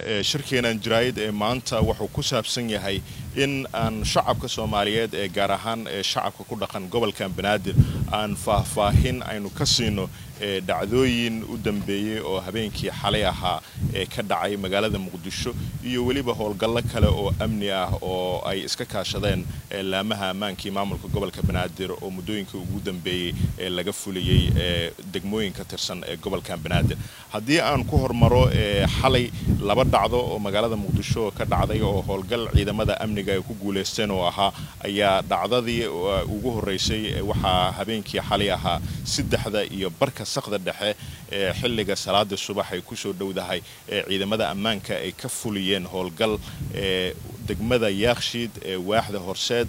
shirkeenan jaraa'id ee maanta wuxuu ku saabsan yahay in aan shacabka soomaaliyeed ee gaar ahaan shacabka ku dhaqan gobolkan banaadir aan faahfaahin aynu ka siino dhacdooyin u dambeeyey oo habeenkii xalay ahaa ee ka dhacay magaalada muqdisho iyo weliba howlgallo kale oo amni ah oo ay iska kaashadeen laamaha ammaankii maamulka gobolka banaadir oo muddooyinkii ugu dambeeyey ee laga fuliyey degmooyin ka tirsan ee gobolkan banaadir haddii aan ku hormaro xalay laba dhacdo oo magaalada muqdisho ka dhacday oo howlgal ciidamada amniga ay ku guulaysteen oo ahaa ayaa dhacdadii ugu horreysay waxaa habeenkii xalay ahaa saddexda iyo barka saqda dhexe ee xilliga salaada subax ay kusoo dhowdahay ee ciidamada ammaanka ay ka fuliyeen howlgal ee degmada yaakshiid ee waaxda horseed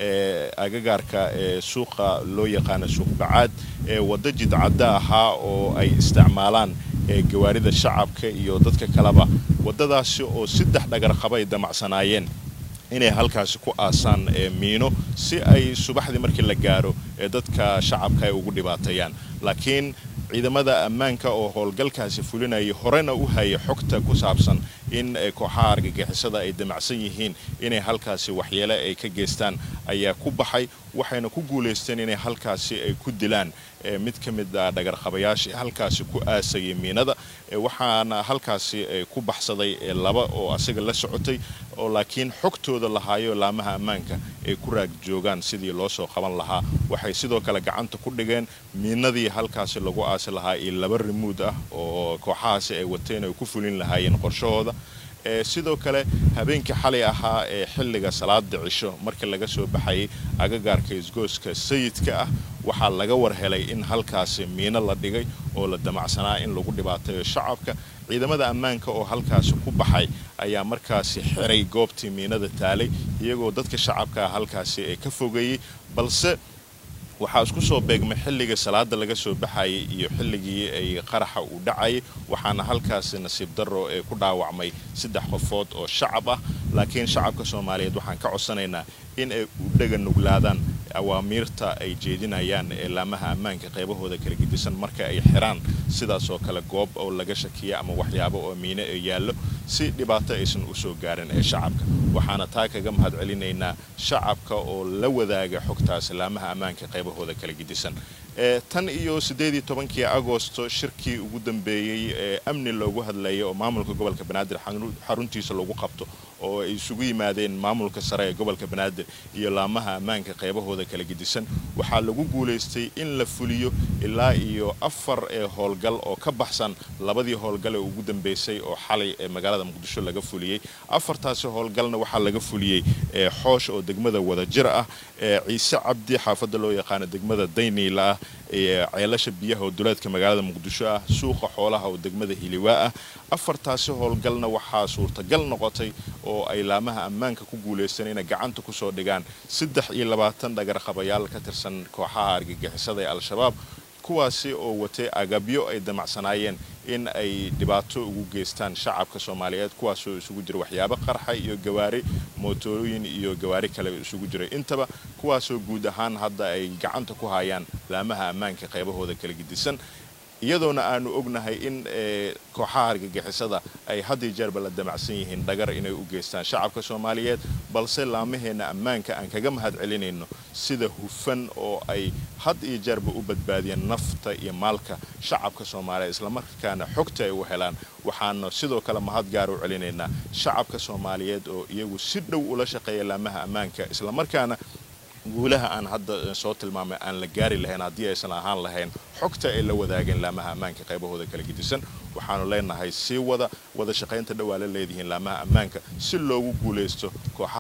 ee agagaarka ee suuqa loo yaqaano suuq bacaad ee waddo jidcadda ahaa oo ay isticmaalaan ee gawaarida shacabka iyo dadka kaleba waddadaasi oo saddex dhagarqaba ay damacsanaayeen inay halkaasi ku aasaan miino si ay subaxdii markii la gaaro ee dadka shacabka ay ugu dhibaateeyaan laakiin ciidamada ammaanka oo howlgalkaasi fulinayay horena u hayay xogta ku saabsan in kooxaha argagixisada ay damacsan yihiin inay halkaasi waxyeele ay ka geystaan ayaa ku baxay waxayna ku guulaysteen inay halkaasi ay ku dilaan mid ka mid a dhagarqabayaashii halkaasi ku aasayay miinada waxaana halkaasi ku baxsaday laba oo asaga la socotay oo laakiin xogtooda lahaayo laamaha ammaanka ay ku raag joogaan sidii loo soo qaban lahaa waxay sidoo kale gacanta ku dhigeen miinadii halkaasi lagu aasi lahaa iyo laba rimuud ah oo kooxahaasi ay wateen ay ku fulin lahaayeen qorshahooda sidoo kale habeenkii xalay ahaa ee xilliga salaada cisho markii laga soo baxayay agagaarka isgooska sayidka ah waxaa laga war helay in halkaasi miino la dhigay oo la damacsanaa in lagu dhibaateeyo shacabka ciidamada ammaanka oo halkaasi ku baxay ayaa markaasi xiray goobtii miinada taalay iyagoo dadka shacabka ah halkaasi ee ka fogeeyey balse waxaa isku soo beegmay xilligii salaada laga soo baxayay iyo xilligii ay qaraxa uu dhacayay waxaana halkaasi nasiib darro ee ku dhaawacmay saddex qofood oo shacab ah laakiin shacabka soomaaliyeed waxaan ka codsanaynaa in ay u dhega nuglaadaan awaamiirta ay jeedinayaan ee laamaha ammaanka qaybahooda kala gedisan marka ay xiraan sidaas oo kale goob oo laga shakiya ama waxyaabo oo miino ee yaallo si dhibaato aysan u soo gaarin ee shacabka waxaana taa kaga mahad celinaynaa shacabka oo la wadaaga xogtaas laamaha ammaanka qaybahooda kala gedisan tan iyo siddeedii tobankii agosto shirkii ugu dambeeyey ee amni loogu hadlayay oo maamulka gobolka banaadir xaruntiisa lagu qabto oo ay isugu yimaadeen maamulka sare ee gobolka banaadir iyo laamaha ammaanka qaybahooda kala gedisan waxaa lagu guulaystay in la fuliyo ilaa iyo afar ee howlgal oo ka baxsan labadii howlgal ee ugu dambeysay oo xalay ee magaalada muqdisho laga fuliyey afartaasi howlgalna waxaa laga fuliyey xoosh oo degmada wadajir ah ciise cabdi xaafadda loo yaqaano degmada dayniila ah ceelasha biyaha oo duleedka magaalada muqdisho ah suuqa xoolaha oo degmada hiliwaa ah afartaasi howlgalna waxaa suurtagal noqotay oo ay laamaha ammaanka ku guulaysteen inay gacanta kusoo dhigaan saddex iyo labaatan dhagarqabayaal ka tirsan kooxaha argagixisada ee al-shabaab kuwaasi oo watay agabyo ay damacsanaayeen in ay dhibaato ugu geystaan shacabka soomaaliyeed kuwaasoo isugu jira waxyaabo qarxa iyo gawaari mootooyin iyo gawaari kale isugu jiray intaba kuwaasoo guud ahaan hadda ay gacanta ku hayaan laamaha ammaanka qaybahooda kala gedisan iyadoona aanu ognahay in kooxaha argagixisada ay had iyo jeerba la damacsan yihiin dhagar inay u geystaan shacabka soomaaliyeed balse laamaheenna ammaanka aan kaga mahad celinayno sida hufan oo ay had iyo jeerba u badbaadiyeen nafta iyo maalka shacabka soomaaliyeed islamarkaana xogta ay u helaan waxaana sidoo kale mahad gaar u celinaynaa shacabka soomaaliyeed oo iyagu si dhow ula shaqeeya laamaha ammaanka islamarkaana guulaha aan hadda soo tilmaamay aan la gaari lahayn haddii aysan ahaan lahayn xogta ay la wadaageen laamaha ammaanka qaybahooda kala gedisan waxaanu leenahay sii wada wada shaqaynta dhowaa la leedihiin laamaha ammaanka si loogu guulaysto kooxaha